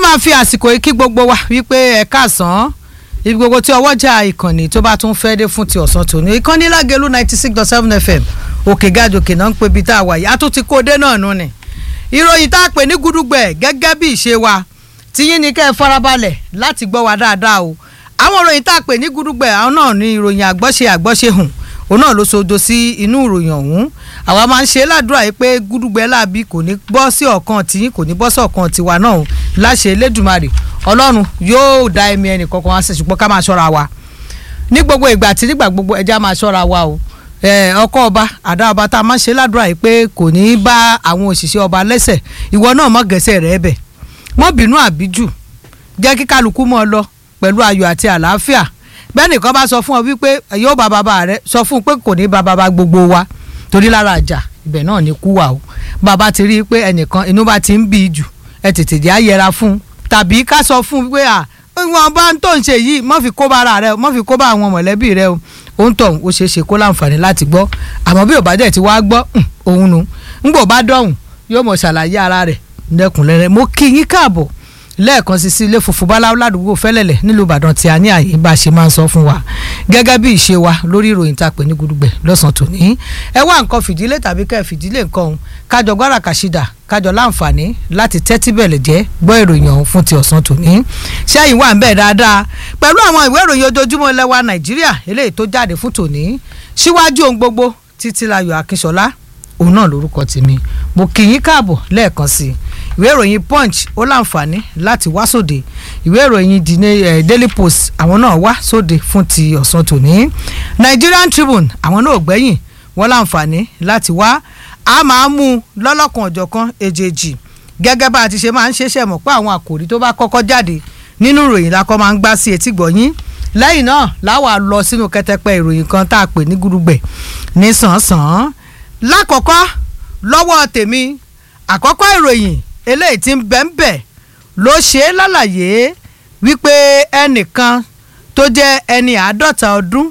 máa fi àsìkò yìí kí gbogbo wa wípé ẹ káàsán ibi gbogbo tí ọwọ́jà ìkànnì tó bá tún fẹ́ dé fún ti ọ̀sán tòní ìkànnì lágẹ̀lú ninety six dot seven fm òkè gàdòkè náà ń pe ibi tá a wà yìí a tún ti kó dé náà nù ni ìròyìn tá a pè ní gúdúgbẹ̀ gẹ́gẹ́ bí ìṣe wa tiyín ni kẹ́ ẹ farabalẹ̀ láti gbọ́ wa dáadáa o àwọn ìròyìn tá a pè ní gúdúgbẹ̀ àwọn náà ní ìròyìn àgbọ́ṣe àgbọ́ṣe hùn òun náà ló sodo sí inú ìròyìn ọ̀hún àwa máa ń ṣe ládùúrà yìí pé gúdúgbẹ́ láàbí kò ní bọ́ sí ọ̀kan tiyín kò ní bọ́ sí ọ̀kan tiwa náà o láṣẹ Elédùmarè Ọlọ́run yóò dá ẹ̀mí ẹnì kankan wá sí ṣùgbọ́n ká máa ṣọ́ra wa ní gbogbo ìgbà tí nígbà gbogbo ẹja máa ṣọ́ra wa o ọkọ ọba àdá ọba tá a máa ń ṣe ládùúrà yìí pé kò ní í bá àwọn òṣìṣẹ́ ọba lẹ́sẹ̀ ìwọ náà mọ̀ gẹ̀ẹ́sẹ̀ rẹ̀ bẹ̀ mọ́ bínú àbíjù jẹ́ kí kálukú mọ́ ọ lọ pẹ̀lú ayọ̀ àti àlàáfíà bẹ́ẹ̀ nìkan bá sọ fún ọ wípé yóò bá bàbá rẹ sọ fún un pé kò ní bá bàbá gbogbo wa torí lára àjà ibẹ̀ náà ní kú wa o bàbá ti rí i pé ẹnìkan inú bá ti ń bí i jù ẹ tètè jẹ́ àyẹra fún un tàbí ká sọ fún un pé à wọn bá ń tó ń ṣe yìí mọ́ fi kó bá ara rẹ mọ́ fi kó bá àwọn mọ̀lẹ́bí rẹ o òun tọ̀ ó ṣeé ṣe kó láǹfààní láti gbọ́ àmọ́ bí ò bá dẹ̀ ti wá gbọ́ òun nu ńgbò bá dọ̀hùn yóò mọ̀ ṣàlàyé ara rẹ̀ lẹ́kùnrẹ́rẹ́ mo kí yín káàbọ̀ lẹ́ẹ̀kan sí sí ilé funfun báláwo ládùúgbò fẹ́lẹ̀lẹ̀ nílùú ìbàdàn tí a ní àyè bá a ṣe máa ń sọ fún wa gẹ́gẹ́ bí ìṣe wa lórí ìròyìn tá a pè ní gudugbẹ̀ lọ́sàn-án tòní ẹ wá nǹkan fìdílé tàbí kẹ́ ẹ fìdílé nǹkan ọ̀hún kájọ gbára kàṣídà kájọ láǹfààní láti tẹ́tí bẹ̀lẹ̀ jẹ́ gbọ́ ìròyìn ọ̀hún fún ti ọ̀sán tòní ṣẹ́yìn wà ń bẹ̀ dáadáa pẹ̀lú àwọn ìwé ìròyìn ojoojúmọ́ lẹ́wà nàìjíríà eléyìí tó jáde fún tòní síwájú ohun gbogbo títílayọ̀ akínṣọlá òun náà lórúkọ tèmi mo kì í káàbọ̀ lẹ́ẹ̀kan sí i ìwé ìròyìn punch ó láǹfààní láti wá sóde ìwé ìròyìn daily post àwọn náà wá sóde fún ti ọ̀sán tòní nigerian tribune àwọn náà gbẹ̀yìn wọ́n láǹfààní láti wá a máa mú un lọ́lọ́kan ọ̀jọ̀kan èjèèjì gẹ́gẹ́ bá a ti ṣe máa ń ṣeéṣe mọ̀ pé àwọn àkòrí tó bá kọ́kọ́ jáde nínú ìròyìn la kọ́ máa ń gbá sí etí gbọ̀nyín lẹ́yìn náà láwa lọ sínú kẹtẹpẹ ìròyìn kan tá a pè ní gudugbẹ̀ ní sàn-án lákọ̀ọ́kọ́ lọ́wọ́ tèmi àkọ́kọ́ ìròyìn eléyìí tí ń bẹ̀ ń bẹ̀ ló ṣe é lálàyé wípé ẹnìkan tó jẹ́ ẹni àádọ́ta ọdún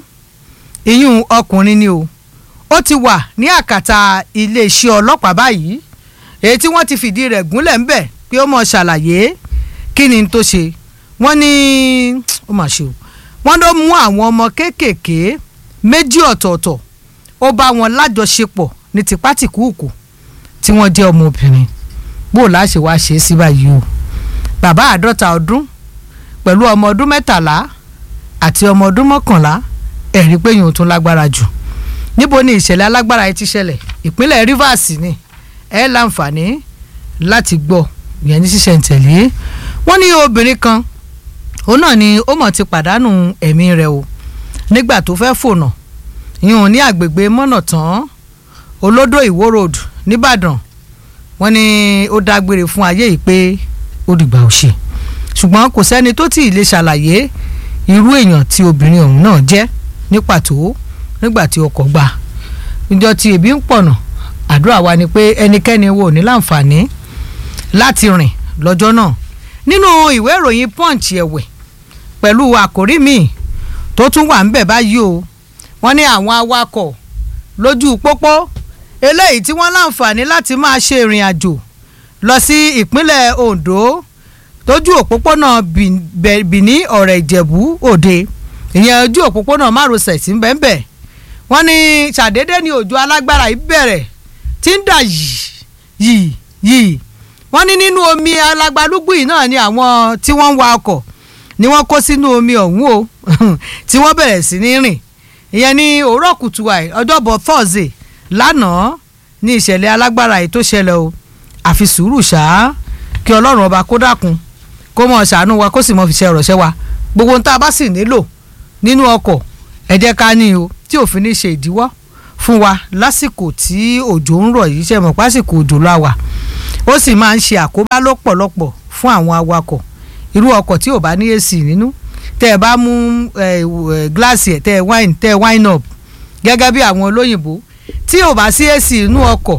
ìyún ọkùnrin ni o ó ti wà ní àkàtà iléeṣẹ́ ọlọ́pàá báyìí èyí tí wọ́n ti fìdí rẹ̀ gúnlẹ̀ ń bẹ̀ pé ó mọ̀ ṣàlàyé kí ni tó ṣe wọ́n ní ó mà ṣe o wọ́n ló mú àwọn ọmọ kéékèèké méjì ọ̀tọ̀ọ̀tọ̀ ó bá wọn lájọṣepọ̀ ní tipátìkúùkù tí wọ́n jẹ́ ọmọbìnrin bó o láṣẹ wá ṣe é sí báyìí o bàbá àádọ́ta ọdún pẹ̀lú ọmọ ọdún mẹ́tàlá àti ọmọ ọdún mọ́kànlá ẹ̀rí pé yòó tún lágbára jù níbo ni ìṣẹ̀lẹ̀ alágbára yìí ti ṣẹlẹ̀ ìpínlẹ̀ Rivers ni ẹ láǹfààní láti gbọ́ ìyẹn ní ṣísẹ̀ntẹ̀lé wọ́n ní obìnrin kan òun náà ni ó mọ̀ ti pàdánù ẹ̀mí rẹ̀ o nígbà tó fẹ́ fònà ìyẹn ní àgbègbè mọ́nà tán olódò ìwó road nìbàdàn wọ́n ní ó dágbére fún ayé yìí pé ó dìgbà ò ṣe ṣùgbọ́n kò sẹ́ni tó tí ì lè ṣàlàyé irú èèyàn tí obìnrin ọ̀hún náà jẹ́ ní pàtó nígbà tí ọkọ̀ gbà níjọ́ tí ebi ń pọ̀nà àdúrà wa ni pé ẹnikẹ́ni wo ní láǹfààní láti rìn lọ́jọ́ náà nínú ìwé ìròyìn punch ẹ̀wẹ̀ pẹ̀lú àkórí míì tó tún wà ń bẹ̀ báyìí o wọ́n ní àwọn awakọ̀ lójú pópó eléyìí tí wọ́n láǹfààní láti máa ṣe ìrìn àjò lọ sí ìpínlẹ̀ Ondo tójú òpópónà Bìní ọ̀rẹ́ Ìjẹ̀bú Òde ìyẹn ojú òpópónà márosẹ̀ sí bẹ́ẹ̀nbẹ́ wọ́n ní ṣàdédé ní òjò alágbára yìí bẹ̀rẹ̀ tí ń dà yìí yìí yìí wọ́n ní nínú omi alágbálúgbù yìí náà ni àwọn tí wọ́n ń wa ọkọ̀ ni wọ́n kó sínú omi ọ̀hún o tí wọ́n bẹ̀rẹ̀ sí ní rìn ìyẹn ní òwúrọ̀ kùtù àì ọjọ́bọ̀ Thursday lánàá ní ìṣẹ̀lẹ̀ alágbára yìí tó ṣẹlẹ̀ o àfi sùúrù ṣá kí ọlọ́run ọba kó dákun kó mọ̀ ṣàánú wa kó sì mọ̀ fi ṣe ọ̀rọ̀ ṣẹ́ wa gbogbo ohun tá a bá sì nílò nínú ọkọ̀ ẹ jẹ́ ká ní o tí òfin ní ṣe ìdíwọ́ fún wa lásìkò tí òjò ń rọ̀ yìí ṣe mọ̀ pásìkò òjò la wà ó sì máa ń ṣe àkóbá lọ́pọ̀lọpọ̀ fún àwọn awakọ̀ irú ọkọ̀ tí ò bá ní èsì nínú tẹ́ ẹ bá mú gíláàsì ẹ̀ tẹ́ ẹ wine tẹ́ ẹ wine up gẹ́gẹ́ bí àwọn olóyìnbó tí ò bá sí èsì inú ọkọ̀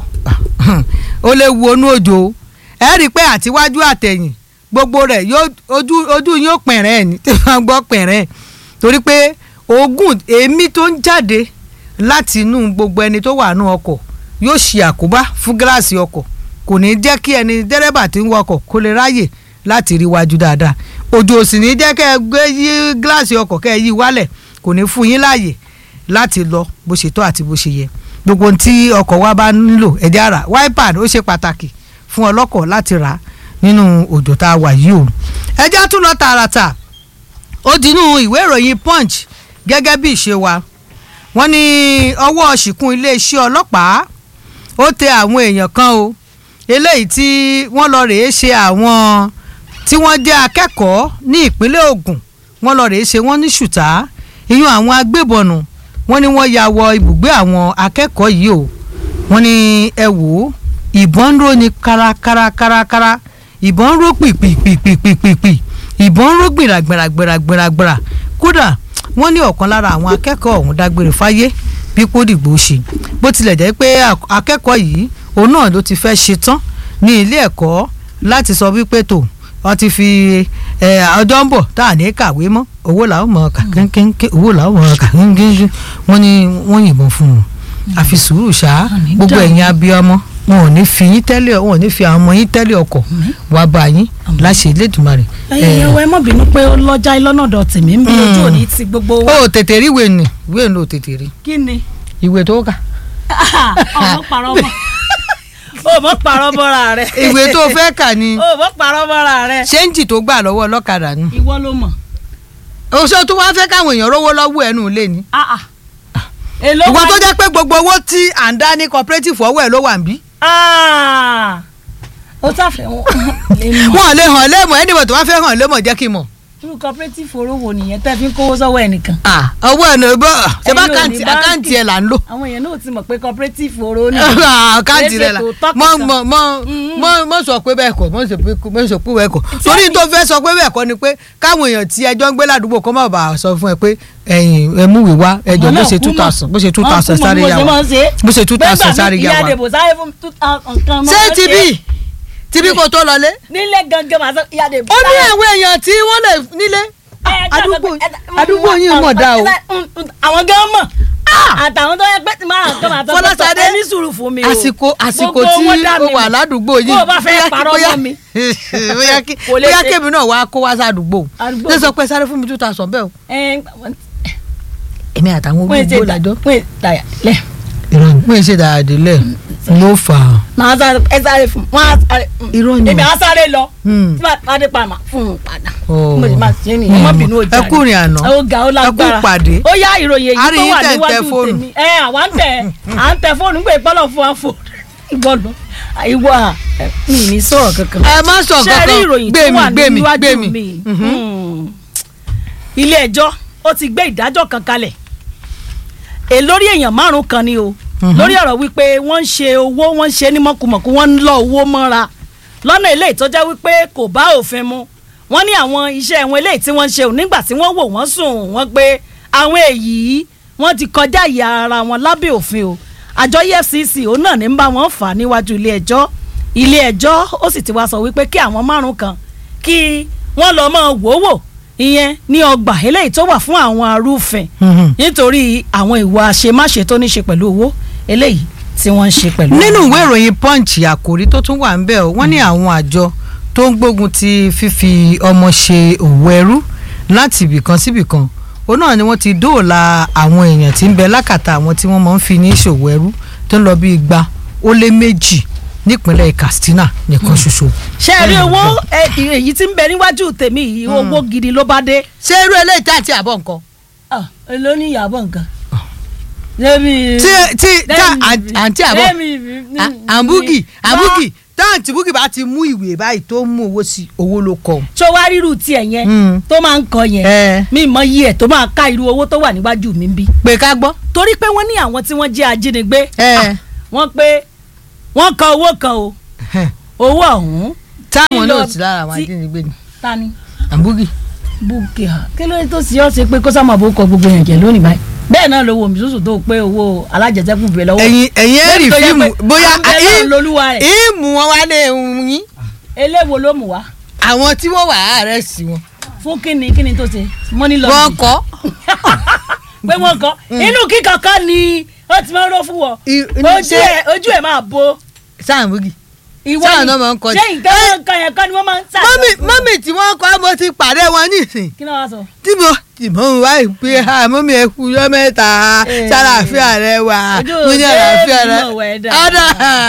ó lè wu onú òjò ẹ rí i pé àtiwájú àtẹ̀yìn gbogbo rẹ̀ ojú ojú yóò pẹ̀rẹ̀ ẹ̀ ní tí wọ́n gbọ́ pẹ̀rẹ̀ ẹ̀ torí pé oògùn èémí tó ń jáde láti inú gbogbo ẹni tó wà nú ọkọ̀ yóò ṣe àkóbá fún gíláàsì ọkọ̀ kò ní jẹ́ kí ẹni dẹ́rẹ́bà tí ń wakọ̀ kó lè ráyè láti rí wájú dáadáa òjò sì ní jẹ́ kẹ́ ẹ gbé yí gíláàsì ọkọ̀ kẹ́ ẹ yí wálẹ̀ kò ní fún yín láàyè láti lọ bó ṣe tó àti bó ṣe yẹ gbogbo ohun tí ọkọ̀ wa bá nílò ẹ̀jẹ̀ ara wáípà ó ṣe pàtàkì fún ọlọ́kọ̀ láti rà nínú òjò tá a wà yìí o ẹjẹ́ tún lọ tààràtà ó dínú ìwé ìròyìn punch gẹ́gẹ́ bí ìṣe wa wọ́n ní ọwọ́ ṣìkún iléeṣẹ́ ọlọ́pàá ó tẹ àwọn èèyàn kan o eléyìí tí wọ́n lọ rèé ṣe àwọn tí wọ́n jẹ́ akẹ́kọ̀ọ́ ní ìpínlẹ̀ Ògùn wọ́n lọ rèé ṣe wọ́n ní ṣùtá iyún àwọn agbébọnù wọ́n ní wọ́n ya wọ ibùgbé àwọn akẹ́kọ̀ọ́ yìí o wọ́n ní ẹ wò ó ìbọn ń ró ni kárakárakárakára ìbọn ń ró pìpìpìpìpìpì ìbọn ń ró gbìràgbìràgbìràgbìrà kódà wọ́n ní ọ̀kan lára àwọn akẹ́kọ̀ọ́ ọ̀hún dágbére fáyé bí kò dìgbò ṣe bó tilẹ̀ jẹ́ pé akẹ́kọ̀ọ́ yìí òun náà ló ti fẹ́ ṣe tán ní ilé ẹ̀kọ́ láti sọ wípé tó wọ́n ti fi ọjọ́ ń bọ̀ tá à ní kàwé mọ́ owó làwọn mọ̀ ọ́kà kéńkéńké owó làwọn mọ̀ ọ́kà kéńkéńké wọ́n ní wọ́n yìnbọn fún un àfi sùúrù ṣá gbogbo ẹ̀yin abiyamọ wọn ò ní fi yín tẹ́lẹ̀ wọn ò ní fi àwọn ọmọ yín tẹ́lẹ̀ ọkọ̀ wá bá yín láṣẹ Elédùmarè. ẹyin ẹwọ ẹ mọ bínú pé ó lọjà lọ́nà ọ̀dọ̀ tèmi ń bí ojú òní ti gbogbo wa. ó tètè rí ìwé ni ìwé ni ó tètè rí kí ni. ìwé tó kà. ọmọ parọ́ mọ́ o mọ parọ́ mọ́ra rẹ. ìwé tó fẹ́ kà ni o mọ parọ́ mọ́ra rẹ. ṣéǹjì tó gbà lọ́wọ́ ọlọ́kadà ni. ìwọ ló mọ̀. oṣù tó wá fẹ́ káwọn èèyàn rówó lọ́wọ́ ẹnu ilé ni. Ah, ah. èló ìwọ wá tó ní- jẹ́ pé gbogbo owó tí à ń dá ní cooperative ọwọ́ ẹ̀ ló wà ń bí. Ah. o sáfẹ́ wọn lè mọ̀. wọn ò lè hàn lémọ̀ ẹnìbọ̀ tó wá fẹ́ hàn lémọ̀ jẹ́ kí n mọ̀. irú cooperative orówó nìyẹn tẹ́ fi ń kówó sọ́wọ́ ẹnìkan. Ah, ọwọ́ ẹ̀ náà bọ́ ṣe bá Ẹ̀yin ò ní àkáǹtì báńkì. àkáǹtì ẹ̀ là ń lò. àwọn èèyàn náà ti mọ̀ pé cooperative oró ni. àkáǹtì rẹ̀ là Kìí ṣe tòótọ́ mọ kankan. mọ mọ Mhm. mọ mọ sọ pé bẹ́ẹ̀ kọ́ mọ sọ pé mọ sọ pé bẹ́ẹ̀ kọ́ torí tó fẹ́ sọ pé bẹ́ẹ̀ kọ́ ni pé káwọn èèyàn tí ẹjọ́ ń gbé ládùúgbò kọ́ má bàa sọ fún ẹ pé ẹ̀yin ẹ mú ìwé wá ẹjọ́ bó ṣe two thousand bó ṣe two thousand sáré yà wá bó ṣe two thousand sáré yà ìyá wá. àdèbò sáré fún two thousand kan mọ́ ṣé ọ́ tibí tibí kò tó lọlé. nílé gangan màá sọ ìyá àdèbò ó ní àwọn èèyàn tí wọ́n lè nílé àdúgbò àdúgbò yìí mọ̀ dá o. àwọn gan mọ̀ àtàwọn tó yẹ pé tí máa kàn máa tọ́ Fọláṣadé, ẹni sùúrù fún mi o àsìkò àsìkò Gbogbo tí wọn dá mi ó wà mọ̀. ládùúgbò yìí bó o bá fẹ́ bóyá- parọ́ bóyá- mọ́ mi bóyá kí- Kò lè bóyá ṣe. kébì náà wàá kó wá sádùúgbò Àdúgbò ṣé sọ pé sáré fún mi two thousand bẹ́ẹ̀ o ẹ èmi àtàwọn wọ́n ṣe olùgbò dà làjọ. wọ́n dàyà lẹ̀ ìrọ̀lẹ́ pé ṣe dáadé lẹ̀ ló fà á. màá sáré ẹ sáré fún wọn á sáré Irọ́ ni o. èmi á sáré lọ Hmm. tí màá pàdé pa màá fún un padà Oh. mo sì máa ṣe é nìyẹn má bínú ojà ẹ kú ìrìn àná. ó ga ó lágbára ẹ kú pàdé. ó yá ìròyìn A èyí rí tó yín wà tẹ̀ ń tẹ níwájú fóònù. tèmi ẹ àwa ń tẹ à ń tẹ fóònù pé ìpọ́lọ̀ fún wa fò ìwọ lọ ìwọ à ẹ, mi ì ní sọ̀rọ̀ kankan ẹ má sọ ṣe rí kankan ìròyìn tó gbé mi wà gbé mi gbé níwájú mi. mi Hmm. ilé ẹjọ́ ó ti gbé ìdájọ́ kan kalẹ̀ è lórí èèyàn márùn kan ni o lórí ọ̀rọ̀ wípé wọ́n ń ṣe owó wọ́n ń ṣe ní mọ̀kùmọ̀kù wọ́n ń lọ owó mọ́ra lọ́nà eléyìí tó jẹ́ wípé kò bá òfin mu wọ́n ní àwọn iṣẹ́ wọn eléyìí tí wọ́n ń ṣe ò nígbà tí wọ́n wò wọ́n sùn wọ́n pé àwọn èyí wọ́n ti kọjá ìyá ara wọn lábẹ́ òfin o àjọ EFCC òun náà ní ń bá wọn fà á níwájú ilé ẹjọ́ ilé ẹjọ́ ó sì ti wá sọ wípé kí àwọn márùn kan kí wọ́n lọ mọ́ wò wò ìyẹn ní ọgbà eléyìí tó wà fún àwọn arúfin Mhm. nítorí àwọn ìwà àṣemáṣe tó ní ṣe pẹ̀lú owó eléyìí tí wọ́n ń ṣe pẹ̀lú. nínú ìwé ìròyìn punch àkòrí tó tún wà ń bẹ̀ ọ́ wọ́n ní àwọn àjọ tó ń gbógun ti fífi ọmọ ṣe òwò ẹrú láti ibìkan síbìkan òun náà ni wọ́n ti dóòlà àwọn èèyàn tí ń bẹ lákàtà àwọn tí wọ́n máa ń fi ní ṣòwò ẹrú tó ń lọ bí igba ó lé méjì nípínlẹ̀ Katsina nìkan ṣoṣo. ṣé ẹ rí owó ẹ, èyí tí ń bẹ níwájú tèmi yìí owó gidi ló bá dé. ṣé irú eléyìí tá àti àbọ̀ nǹkan. Ah, èló ní ìyàbọ̀ nǹkan. lẹ́mi tí tí tá lẹ́mi- àǹtí àbọ̀ lẹ́mi- à- àǹbúgì bá- àǹbúgì táǹtì búgì bá ti mú ìwé báyìí tó mú owó sí owó ló kọ. tó wá rírù tiẹ̀ yẹn Mm. tó máa ń kọ yẹn ẹ mi mọ iye ẹ̀ tó máa ká irú owó tó wà níwájú mi ń bí. pé ká gbọ́. torí pé wọ́n ní àwọn tí wọ́n jẹ́ ajínigbé ẹ ah, wọ́n pé wọ́n kọ owó kan o owó ọ̀hún táwọn Lílọ náà ti lára àwọn tí- ajínigbé ni ta ni àǹbúgì. búkì ha kí ló dé tó sì ọ́ ṣe pé kó sá máa bó kọ gbogbo yẹn jẹ lónìí báyìí bẹ́ẹ̀ náà lówó mi sùsù tó pé owó alájẹsẹ́kù bẹ̀ lọ́wọ́ ẹ̀yin ẹ̀yin ẹ̀ rí Lẹ́yìn tó jẹ́ fíìmù pé bóyá à ń bẹ lọ́run lolúwa rẹ̀. ìmù wọn wá lé ohun yín eléwo ló mú wá àwọn tí wọ́n wà àárẹ̀ sí wọn. fún kíni kíni tó ṣe money wọ́n laundry kọ́ pé wọ́n kọ́ inú kíkankan ni ó ti máa ń ró fún wọn I- ojú ṣé- ẹ̀ ojú ẹ̀ máa bo sáàmùgì ìwọ Sáà ni náà máa ń kọ́ ni. ṣé nǹkan nǹkan yẹn kọ́ ni wọ́n máa ń sá mọ́mì mọ́mì mo ti pàdé wọn nísìn kí ni wàá sọ. tí mo tí mo ń wá ìpè àmọ́ mi ẹ kú yọ mẹ́ta Eh. sálàáfíà rẹ wà Ojú mo ní òde àlàáfíà rẹ mi náà wẹ̀ dà. ọ̀dà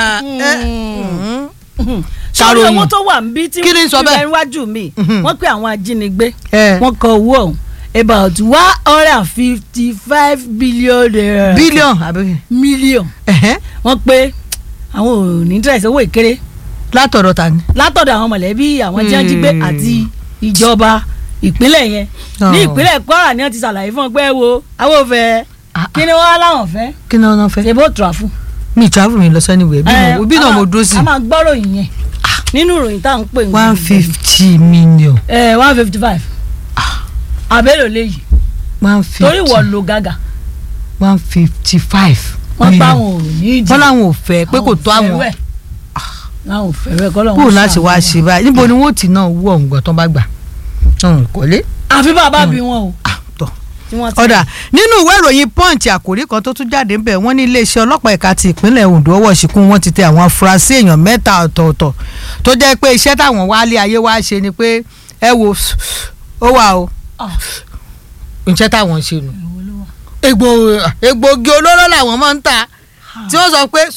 sórí Ṣàròyìn. owó tó wà níbí tí Kí ni sọ bẹ́ẹ̀? bẹ níwájú mi Mhm. wọ́n pé àwọn ajínigbé ẹ wọ́n kọ owó ọ̀hún about one hundred and fifty five billion naira bílíọ̀n àbí million ẹ̀hẹ́n, wọ́n pé àwọn ò ní interest owó ìkéré látọ̀dọ̀ ta ni. látọ̀dọ̀ àwọn mọ̀lẹ́bí àwọn tí wọ́n jí gbé Hmm. àti ìjọba ìpínlẹ̀ yẹn Oh. ní ìpínlẹ̀ Kwara ni wọ́n ti ṣàlàyé fún ọ pé wo àwọn ò fẹ́ Ah, kí ni wọ́n á láwọn fẹ́ kí ni wọn fẹ́. ṣe bó tura fún. mi travel mi lọ sẹ́ni wẹ̀ bí Eh, mo bí náà a mo máa- dúró sí a máa gbọ́rọ̀ yìí yẹn nínú ìròyìn tá à ń pè ní one fifty million one fifty five àbẹ̀lò léyìí one fifty torí wọ́n lo gàgà one fifty five. wọ́n pa àwọn ò ní ìdí wọ́n láwọn ò fẹ́ pé kò tó àwọn láwọn ò fẹ́ rẹ̀ kọ́ lọ́wọ́ kúrò láti wá ṣe báyìí níbo ni wọ́n ti náà wú ọ̀hún gbọ́ tán bá gbà ọ̀hún kọ́lé. àfi bàbá bí wọn o tọ́ tí wọ́n ti ọ̀dà nínú ìwé ìròyìn punch àkòrí kan tó tún jáde ń bẹ̀ wọ́n ní iléeṣẹ́ ọlọ́pàá ẹ̀ka ti ìpínlẹ̀ Ondo ọwọ́ ṣìkún wọn ti tẹ àwọn afurasí èèyàn mẹ́ta ọ̀tọ̀ọ̀tọ̀ tó jẹ́ pé iṣẹ́ táwọn wálé ayé wá ṣe ni pé ẹ wo ó wà o Ah, iṣẹ́ táwọn ń ṣe nù èwo ló wà? egbò egbògi olóró làwọn máa ń ta tí wọ́n sọ pé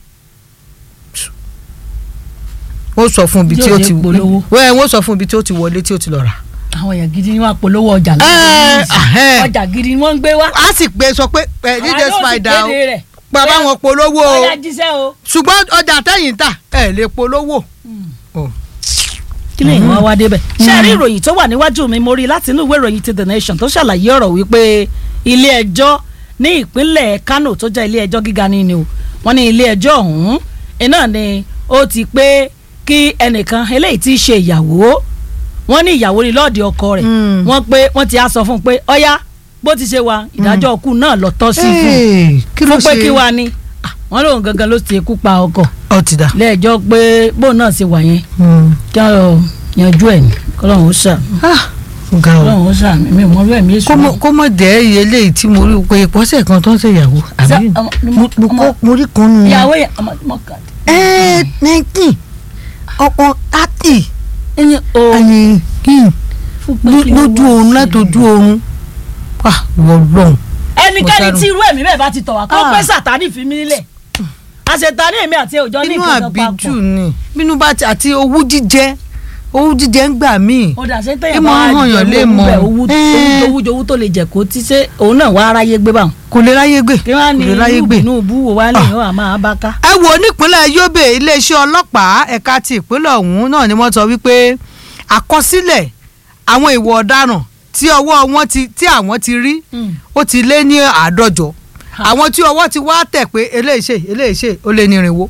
wọ́n sọ fún ibi tí ó Yóò ti lè polówó. wẹ́ẹ̀ wọ́n sọ fún ibi tí ó ti wọlé tí ó ti lọ rà. àwọn èèyàn gidi ni wọ́n polówó ọjà Ẹ, lọ́wọ́ ahẹ́. ọjà gidi ni wọ́n ń gbé wá a sì pé sọ pé ẹ díje Àwọn náà sì spider o kéde rẹ̀. bàbá wọn polówó o ọjà jíṣẹ́ o. ṣùgbọ́n ọjà tẹ̀yìn tà ẹ lè polówó. Oh. kí lè wọ́n wá débẹ̀. ṣé ẹ rí ìròyìn tó wà níwájú mi mo rí láti inú ìwé ìròyìn ti the nation tó ṣàlàyé ọ̀rọ̀ wípé ilé ẹjọ́ ní ìpínlẹ̀ Kano tó jẹ́ ilé ẹjọ́ gíga ní ni o wọ́n ní ilé ẹjọ́ ọ̀hún iná ni ó ti pé kí ẹnìkan eléyìí tí í ṣe ìyàwó wọ́n ní ìyàwó ní lọ́ọ̀dì ọkọ rẹ̀ Mm. wọ́n pé wọ́n ti á sọ fún un pé ọ̀yá bó ti ṣe wa ìdájọ́ ọkù náà lọ tọ́ sí fún un Hey, kí ló fún pé ṣe kí wa ni Ah, wọ́n lóun gangan ló ti kú pa ọkọ ọ ti dà. lẹ́ẹ̀jọ́ pé bóun náà ṣe wà yẹn kí wọ́n yanjú ẹ̀ ní kọ́lọ́hún ó ṣà ga o kọ́lọ́hún ó ṣà mí mi mọ́ bẹ́ẹ̀ mi èso kó mọ- kó mọ dẹ́ iye eléyìí tí mo rí pé ìpọ́sẹ̀ kan tó ń ṣèyàwó àbí Ṣé ọmọ- mo- mo ọmọ- kọ́- mo rí kan nù. ìyàwó yẹn ọmọ ọmọ kan. ẹ nineteen ọkọ thirty ẹni o ẹni fún pé kí ló lójú wá oorun sí látọjú i. oorun wà wọlọ́n. ẹnikẹ́ni mo tí irú ẹ̀mí bẹ́ẹ̀ bá ti tọ̀ wá kó Ah. pé sàtánì fi mí nílẹ̀ àṣetánì èmi àti òjò ní inú ìkànnì àbíjù papọ̀ ni bínú bá ti àti owú jíjẹ owú jíjẹ ń gbà míì. ó dà ṣe tẹ̀yìn Ìmọ̀ bá hàn yàn lè jẹ́ mọ̀. owó Eh. owó owó tó lè jẹ́ kó tí ṣe òun náà wá aráyé gbé báwọn. kò lè ráyé gbé kí wọ́n á kò ní lè ráyé irú gbé. Tinubu wo wá lè yàn àmọ́ abáká. ẹ wo nípínlẹ̀ Yobe iléeṣẹ́ ọlọ́pàá ẹ̀ka ti ìpínlẹ̀ ọ̀hún náà ni wọ́n sọ wípé àkọsílẹ̀ àwọn ìwà ọ̀daràn tí ọwọ́ wọn ti tí àwọn ti rí ó ti lé ní àádọ́jọ àwọn tí ọwọ́ ti wá tẹ̀ pé eléyìíṣe eléyìíṣe ó lé ní irinwó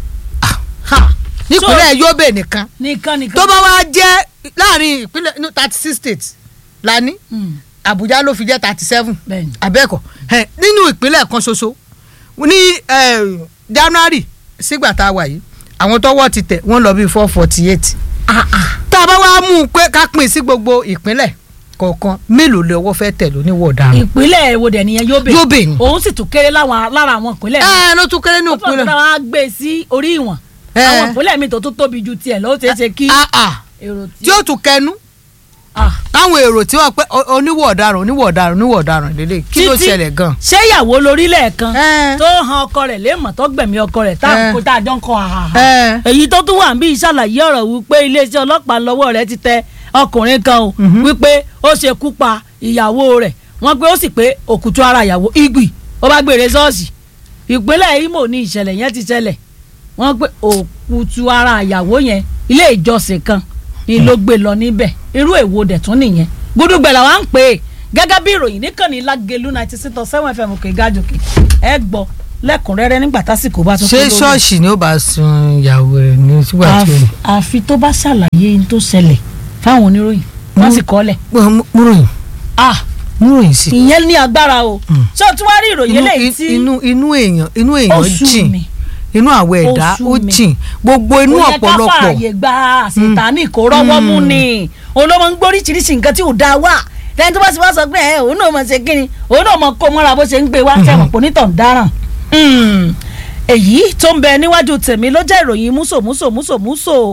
ha nípínlẹ̀ Yobe nìkan nìkan nìkan. tó bá wá jẹ́ láàrin ìpínlẹ̀ thirty six states la ní Mm, Àbújá ló fi jẹ́ thirty seven bẹ́ẹ̀ni. abẹ́ẹ̀kọ́ ẹ̀ nínú ìpínlẹ̀ kan ṣoṣo ní eh, January sígbà tá a wà yìí àwọn tọ́wọ́ ti tẹ̀ wọ́n lọ bíi four forty eight tá a bá wá mú un pé ká pín sí gbogbo ìpínlẹ̀ kọ̀ọ̀kan mélòó lè ọwọ́ fẹ́ tẹ̀ lóníwọ̀ ọ̀daràn. ìpínlẹ̀ èwo dẹ̀ nìyẹn Yobe Yobe ni. òun sì tún kéré láwọn lára àwọn ìpínlẹ̀ ẹ ló tún kéré ní ó tún ìpínlẹ̀. ọ̀tún àwọn á gbé sí orí ìwọ̀n Eh. àwọn ìpínlẹ̀ mi tó tún tóbi ju tiẹ̀ lọ́wọ́ ṣeé ṣe kí Ah, ah. èrò tí ó tún kẹnu Ah. táwọn èrò tí wọ́n pẹ́ o- oníwọ̀ ọ̀daràn oníwọ̀ ọ̀daràn oníwọ̀ ọ̀daràn lélẹ̀ kí ló Títí- ṣẹlẹ̀ gan. ṣé ìyàwó lórílẹ̀ kan Eh. tó han ọkọ rẹ̀ léèmọ̀ tó gbẹ̀mí ọkọ rẹ̀ tá Eh. kó tá a jọ ń kọ́ àhàhà ẹ èyí tó tún wà ń bí ìṣàlàyé ọ̀rọ̀ wípé iléeṣẹ́ ọlọ́pàá lọ́wọ́ rẹ̀ ti tẹ ọkùnrin kan o wípé ó ṣekú pa ìyàwó rẹ̀ wọ́n pé ó sì pé òkùtù ara ìyàwó igbì ó bá gbére ṣọ́ọ̀ṣì ìpínlẹ̀ Imo ní ìṣẹ̀lẹ̀ yẹn ti ṣẹlẹ̀ wọ́n pé òkùtù ara ìyàwó yẹn ilé ìjọsìn kan ni ló gbé lọ níbẹ̀ irú èwo dẹ̀ tún nìyẹn gbódúgbẹ̀là wa ń pè é gẹ́gẹ́ bí ìròyìn níkànnì Lágelú ninety six point seven fm òkè gájòkè ẹ gbọ́ lẹ́kùnrẹ́rẹ́ nígbà tásìkò bá tún ṣé tó lórí ṣọ́ọ̀ṣì ni ó bá sun ìyàwó rẹ̀ ní sígbà tí àfi àfi tó bá ṣàlàyé ní tó ṣẹlẹ̀ fáwọn oníròyìn wọ́n sì kọ́lẹ̀. ó múròyìn ah múròyìn sí. ìyẹn ní agbára o ṣé o tún wá rí ìròyìn inú eléyìí tí inú inú èèyàn inú èèyàn Oṣù jìn mi. inú àwọn ẹ̀dá Oṣù ó mi. jìn gbogbo inú ó yẹ ká ọ̀pọ̀lọpọ̀ fààyè gba àṣetánì kó rọ́wọ́ mú ni òun ló máa ń gbóríṣiríṣi nǹkan tí ò dáa wà lẹ́yìn tó bá sì wá sọ pé ẹ òun náà mọ̀ ṣe kíni òun náà mọ̀ kó mọ́ra bó ṣe ń gbé wá sẹ́wọ̀n pò nítàn dáràn. èyí tó ń bẹ níwájú tèmi ló jẹ́ ìròyìn múso múso múso múso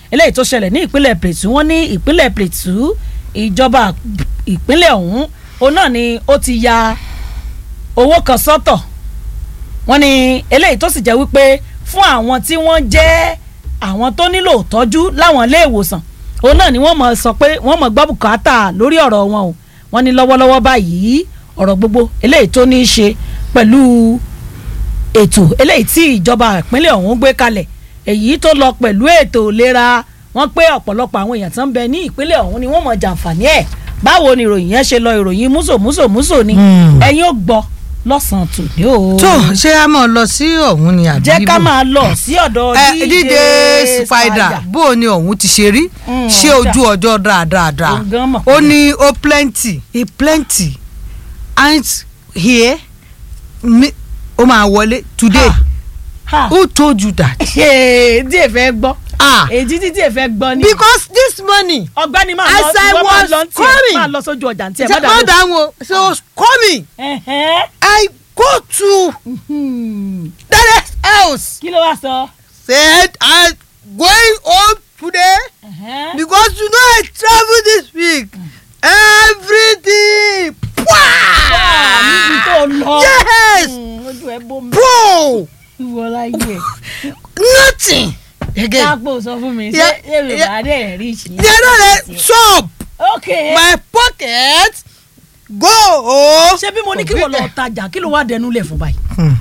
eléyìí tó ṣẹlẹ̀ ní ìpínlẹ̀ Plateau wọ́n ní ìpínlẹ̀ Plateau ìjọba ìpínlẹ̀ ọ̀hún òun náà ni ó ti ya owó kan sọ́tọ̀ wọ́n ní eléyìí tó sì jẹ́ wípé fún àwọn tí wọ́n jẹ́ àwọn tó nílò ìtọ́jú láwọn ilé ìwòsàn òun náà ni wọ́n mọ̀ sọ pé wọ́n mọ̀ gbọ́ bùkátà lórí ọ̀rọ̀ wọn o wọ́n ní lọ́wọ́lọ́wọ́ báyìí ọ̀rọ̀ gbogbo eléyìí tó ní í ṣe pẹ̀lú ètò eléyìí tí ìjọba ìpínlẹ̀ ọ̀hún gbé kalẹ̀ èyí tó lọ pẹ̀lú ètò ìlera wọ́n pé ọ̀pọ̀lọpọ̀ àwọn èèyàn tó ń bẹ ní ìpínlẹ̀ ọ̀hún ni wọ́n mọ̀ jàǹfààní ẹ̀ báwo ni ìròyìn yẹn ṣe lọ ìròyìn múso múso múso ni ẹ̀yin ò gbọ́ lọ́sàn-án tòní o. tó ṣé a máa lọ sí ọ̀hún ni àbí jẹ́ ká bò? máa lọ sí ọ̀dọ̀ ẹ DJ dídé spider bó o ní ọ̀hún ti ṣe rí Mm, ṣé ọjà. ojú ọjọ́ dáadáa Òun gan mọ̀ ó pé- ní ó plenty e plenty and here mi- ó máa wọlé today Ha. who told you that. Ee, díẹ̀ fẹ́ gbọ́ ah èyí tí díẹ̀ fẹ́ gbọ́ ni because this morning ọ̀gbẹ́ni máa As lọ I ìwọ máa was lọ ní tiẹ̀ coming. máa lọ sójú ọjà ní tiẹ̀ ṣe má má dàrú. dáhùn o so I was coming Ẹ̀hẹ́n. I go to Hmm. Daddy's house kí ló wá sọ. said I going home today Ẹ̀hẹ́n. because you know I travel this week everything Wà níbi tó lọ. yes Hmm, ojú ẹ bó mi. bro ìwọ láyé. nothing again kápò sọ fún mi ṣé Yeah, èrò yeah. bá dẹ̀ rí sí. they no dey chop ok. my pocket go. ṣé bí mo ní kí wọ́n lọ tajà kí ló wá dẹnu lẹ̀ fún báyìí.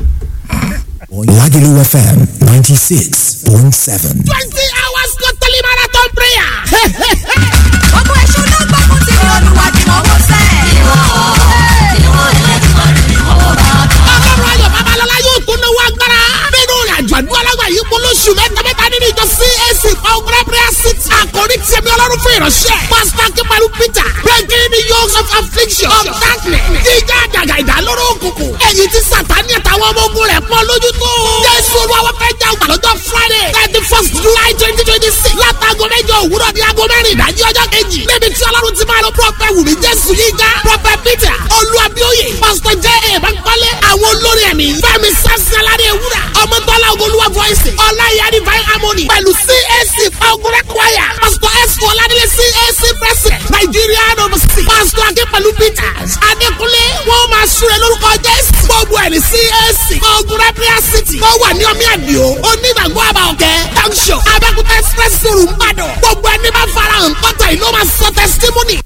Lagelu FM 96.7. twenty hours totally marathon prayer. gbogbo èṣù ló gbógun ti ní olúwa tí mo wò sẹ́. ìwọ ìwọ ìwọ ọlọ́run ayọ̀ babalọ́lá yóò tún náwó agbára. nínú ìrìnàjò àdúrà lágbà yìí kún lóṣù mẹ́ta mẹ́ta nínú ìjọ CAC Congress prayer six. àkòrí tiẹ̀mí ọlọ́run fún ìránṣẹ́. pásítọ̀ akínpẹ̀lú Peter breaking the yokes of affliction of darkness. jíjá àjàgà ìdálóró òkùnkùn. èyí tí sàtáni àtàwọn ọmọ ogun rẹ̀ pọ̀ lójú tó. jésù olúwa fẹ́ jà ọgbà lọ́jọ́ Friday thirty first July twenty twenty six. látago mẹ́jọ òwúrọ̀ ní aago mẹ́rin ìdájí ọjọ́ kejì. níbi tí ọlọ́run ti máa lọ prọfẹ̀ wùmí jésù yíga prọfẹ̀ Peter olúwàbíòye pásítọ̀ jẹ́ èèbánkọ́lé àwọn olórí ẹ̀mí fẹ́mi sásálárì ewúrà ọmọdọ́lá ogolúwa voice ọláyà divine harmony pẹ̀lú CAC fagurẹ́ choir pásítọ̀ s ọládélé CAC president Nigerian overseas pásítọ̀ akínpẹ̀lú Peters adékúnlé wọ́n máa súre lórúkọ jésù gbogbo ẹ̀ ní CAC fagurẹ́ prayer city tó wà ní ọmí àdìo onígbàgbọ́ àbá ọ̀kẹ́ junction abẹ́kúta express room ìbàdàn gbogbo ẹni bá farahàn kọ́tà ìlú máa sọ testimony.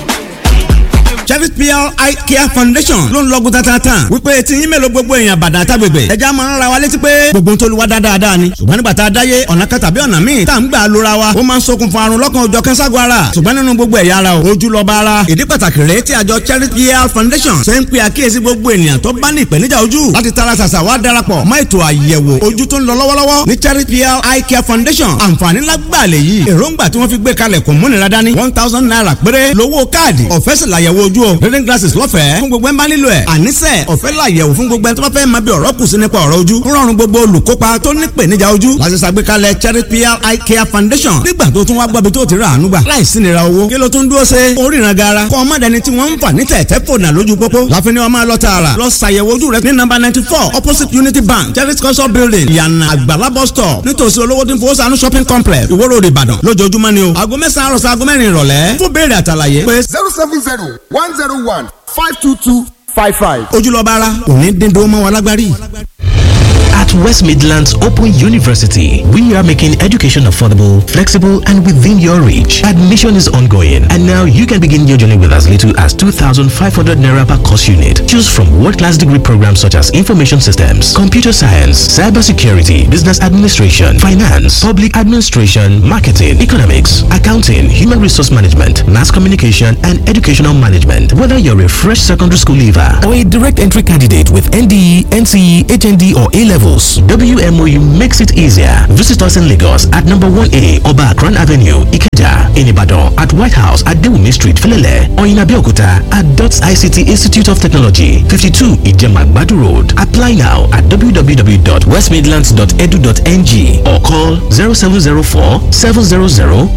Cherry PR Eye Care Foundation ló ń lọ́gùn tatatan wípé tí yín mélòó gbogbo èèyàn bàdàn àtàgbègbè ẹja máa ń ra wa létí pé gbogbo tó lu wa dáadáa ni ṣùgbọ́n nígbà tá a dáyé ọ̀nà kan tàbí ọ̀nà míì tá à ń gbà lóra wa ó máa ń ṣokùnfà àrùn lọ́kàn òjọ̀ kẹ́sàgọ́ ara ṣùgbọ́n nínú gbogbo ẹ̀yà ara o ojú lọ́ba ara ìdí pàtàkì rèé tí àjọ Cherry PR Foundation ṣe ń pe àkíyèsí gbogbo ènìyàn tó bá ní ìpèníjà ojú láti tara ṣàṣà wá darapọ̀ mọ́ ètò àyẹ̀wò ojú tó ń lọ lọ́wọ́lọ́wọ́ ní Cherry PR Eye Care Foundation àǹfààní lágbàá lè yí èròǹgbà tí wọ́n fi gbé kalẹ̀ kò múnira dání one thousand naira péré lówó káàdì ọ̀fẹ́ sì làyẹ̀wò ojú o reading glasses lọ́fẹ̀ẹ́ fún gbogbo ẹ̀ ń bá nílò ẹ̀ àníṣe ọ̀fẹ́ làyẹ̀wò fún gbogbo ẹ̀ tó bá fẹ́ máa bí ọ̀rọ̀ kù sí nípa ọ̀rọ̀ ojú ń rọrùn gbogbo olùkópa tó ní ìpèníjà ojú láti ṣàgbékalẹ̀ Cherry PR Eye Care Foundation nígbà tó tún wá gbọ́bi tó ti rà àánú gbà láìsí nira owó kí ló tún dúró ṣe oríran gara kọ́ ọmọdéni tí wọ́n ń fà ní tẹ̀tẹ̀ fònà lójú pópó láfi ni wọ́n máa lọ tààrà lọ ṣàyẹ̀wò ojú rẹ ní nọ́mbà ninety four opposite Unity Bank Cherry culture building ìyànà àgbàlá bus stop nítòsí olówó tí ń fowó sànú shopping complex Ìwó Road Ìbàdàn lójoojúmọ́ ni o aago mẹ́sàn-án àròsọ aago mẹ́rin ìrọ̀lẹ́ fún béèrè àtàlàyé pé zero seven zero one zero one five two two five five. ojúlọ́ba ara òní dídó mọ́ wa lágbárí. At West Midlands Open University, we are making education affordable, flexible, and within your reach. Admission is ongoing, and now you can begin your journey with as little as 2,500 naira per course unit. Choose from world-class degree programs such as information systems, computer science, cybersecurity, business administration, finance, public administration, marketing, economics, accounting, human resource management, mass communication, and educational management. Whether you're a fresh secondary school leaver or a direct entry candidate with NDE, NCE, HND, or A levels, WMOU makes it easier. Visit us in Lagos at number 1A Oba Akran Avenue, Ikeja, in Ibadan, at White House at Dewumi Street, Felele, or in Abeokuta at DOTS ICT Institute of Technology, 52 Ijemagbadu Road. Apply now at www.westmidlands.edu.ng or call 0704 700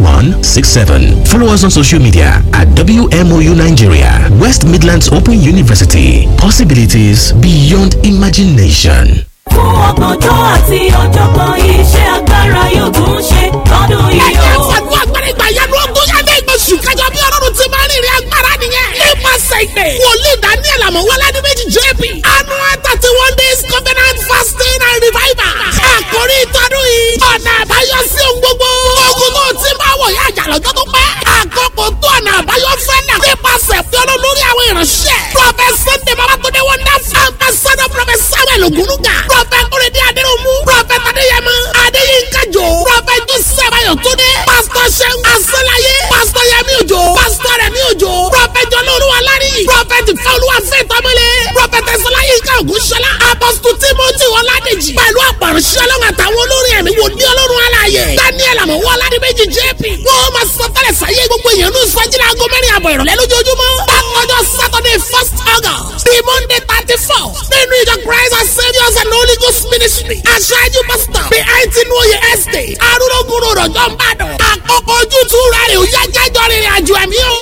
0167. Follow us on social media at WMOU Nigeria, West Midlands Open University. Possibilities beyond imagination. fún ọgbọ̀njọ́ àti ọ̀jọ̀gbọ́n iṣẹ́ agbára yóò tún ṣe lọ́dún yìí ẹ̀jẹ̀ o. fàdú agbára ìgbà yanu ogún yàtọ̀ ìgbésù kájọ bí ọlọ́run ti máa ń rìnrìn agbára nìyẹn. nípasẹ̀ ìpè wòlíì daniel amọ̀wọ́lá ní méjì jp annual thirty one days covenant fasting and revival. àkórí ìtọ́dún yìí ọ̀nà àbáyọ sí ohun gbogbo. ogun tó ti máa wọ̀ yá àjà lọ́jọ́ tó pẹ́. àkókò tó ọ̀nà àbáyọ fẹ́ náà. nípasẹ̀ fi ọlọ́run lórí àwọn ìránṣẹ́. prophet sunday babatunde wonderful ambassador prophet samuel ogunuga. prophet kúrẹ́dẹ́ adéròmù. prophet adéyẹmọ adéyínká jò. prophet joseph ayọ̀túndé. pastor sẹ́gun asọ́láyé. pastor yẹmi òjò. pastor rẹmi òjò. prophet jọlọ́ọ̀lùwà lárí. prophet fẹ́olúwa fẹ́ tọ́mọlé. prophet ẹ̀sọ́láyé ká ògúnṣọlá. apostle timothy ọládèjì. pẹ̀lú àpàrọ̀ṣẹ́ ọlọ́run àtàwọn olórin ẹ̀mí wò ní ọlọ́run aláàyè. daniel àmọ̀wọ́ aládìméjì jp. wọ́n máa sọ tẹ́lẹ̀ sáyé gbogbo èèyàn ní sọ́jìlá aago mẹ́rin àbọ̀ ìrọ̀lẹ́ lójoojúmọ́. bákanjọ́ saturday first august the monday thirty four nínú ìjọ christ and saviours and holy ghost ministry. aṣáájú pastor bí àìtí ní oyè estate arúgbó rọ̀jọ́ ń bàdàn. àkókò ojútùú rẹ̀ ò yá jẹ́jọ́ rìnrìn àjò ẹ̀mí o.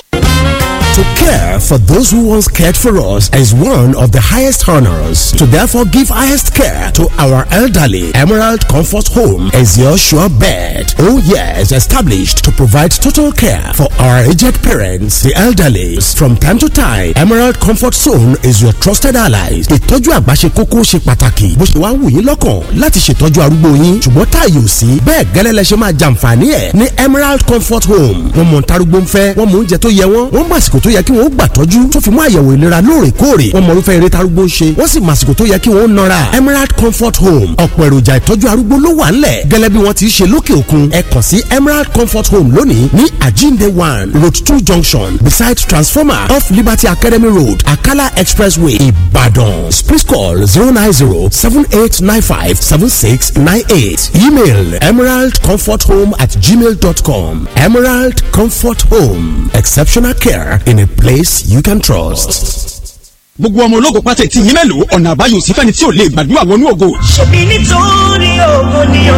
To care for those who once cared for us is one of the highest honors. To therefore give highest care to our elderly, Emerald Comfort Home is your sure bet. Oh yes, established to provide total care for our aged parents, the elderly. From time to time, Emerald Comfort Zone is your trusted ally. Ìtọ́jú àgbà ṣe kókó ṣe pàtàkì. Bó ṣe wá wù yín lọ́kàn láti ṣètọ́jú arúgbó yín. Ṣùgbọ́n táàyè ò sí. Bẹ́ẹ̀ gẹ́lẹ́ lẹ ṣe máa jàǹfààní ẹ̀ ní Emerald Comfort Home. Wọ́n mọ̀ ntarúgbó ń fẹ́, wọ́n mọ̀ oúnjẹ tó yẹ wọ́n, wọ́n mọ̀ àsìkò tó yẹ kí wọ́n gbà tọ́jú tó fi mú àyẹ̀wò ìlera lóòrèkóòrè wọ́n mọ irúfẹ́ eré tarúgbó ń ṣe wọ́n sì mọ àsìkò tó yẹ kí wọ́n nọra Emerald Comfort Home ọ̀pọ̀ èròjà ìtọ́jú arúgbó ló wà ńlẹ̀ gẹ́lẹ́ bí wọ́n ti ṣe lókè òkun ẹ kàn sí Emerald Comfort Home lónìí ní Ajinde one road two junction beside transformer off Liberty Academy Road Akala Expressway Ibadan please call zero nine zero seven eight nine five seven six nine eight email emeraldcomforthome at gmail dot com Emerald Comfort Home exceptional care in a place you can trust. gbogbo ọmọ ológo pátá ti yín mélòó ọ̀nà àbáyọ sí fẹ́ni tí ò lè gbàdúrà wọnú ògo. ṣebí nítorí ògo ni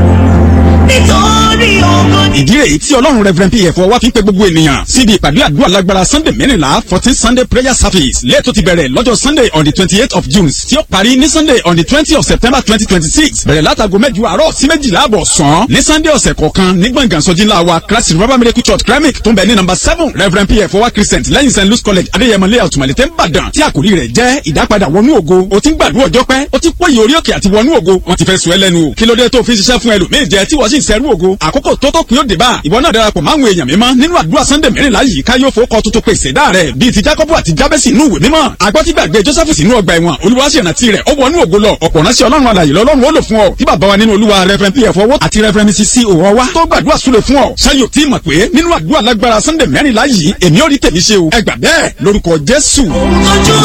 o nítorí ògo ni. ìdí rèé tí ọlọ́run reverend pf wá fi ń pe gbogbo ènìyàn síbi ìpàdé àdúrà lágbára sunday mẹ́rìnlá fourteen sunday prayer service lẹ́ẹ̀tọ́ ti bẹ̀rẹ̀ lọ́jọ́ sunday on the twenty eight of june tí ó parí ní sunday on the twenty of september twenty twenty six bẹ̀rẹ̀ látago mẹ́jọ àárọ̀ sí méjìlá àbọ̀ sàn ní sunday ọ̀sẹ̀ kọ̀ọ̀kan ní gbọ̀ngàn sọ́jí ńlá wa christ river miracle church kremik tó ń bẹ ní number seven reverend pf wá christian lẹ́yìn st louis college adéyẹmọ layout malete nìbàdàn tí àkòrí rẹ̀ jẹ́ ìdápadà wọnú ògo o ti ń gbàdúrà ọjọ́ pẹ́ o ti pòyì orí òkè àti wọnú ògo wọ́n ti fẹ́ sùn ẹ́ lẹ́nu o kí ló dé tó fi ń ṣiṣẹ́ fún ẹlòmíì jẹ tí wọ́n sì ń sẹ́rú ògo àkókò tó tó kún yóò dé bá ìwọ náà darapọ̀ máwọn èèyàn mímọ́ nínú àdúrà sunday mẹ́rìnlá yìí ká yóò fowókọ tuntun pèsè dá rẹ̀ bíi ti jacob àti jabesi inú ìwé mímọ́ agbọ́tígbàgbé joseph sínú ọgbà ẹ̀wọ̀n olùwàṣẹ̀rántí rẹ̀ ó wọnú ògo lọ ọ̀pọ̀ ránṣẹ́ ọlọ́run alàyè lọ́lọ́run ó lò fún ọ tí bàbá wa nínú olúwa reverend pf owó àti reverend mrs c òwò wa tó gbàdúrà súre fún ọ ṣáyò tí mọ̀ pé nínú àdúrà lágbára sunday mẹ́rìnlá yìí èmi ò rí tèmi ṣe o ẹ gbà bẹ́ẹ̀ lórúkọ jésù. ojú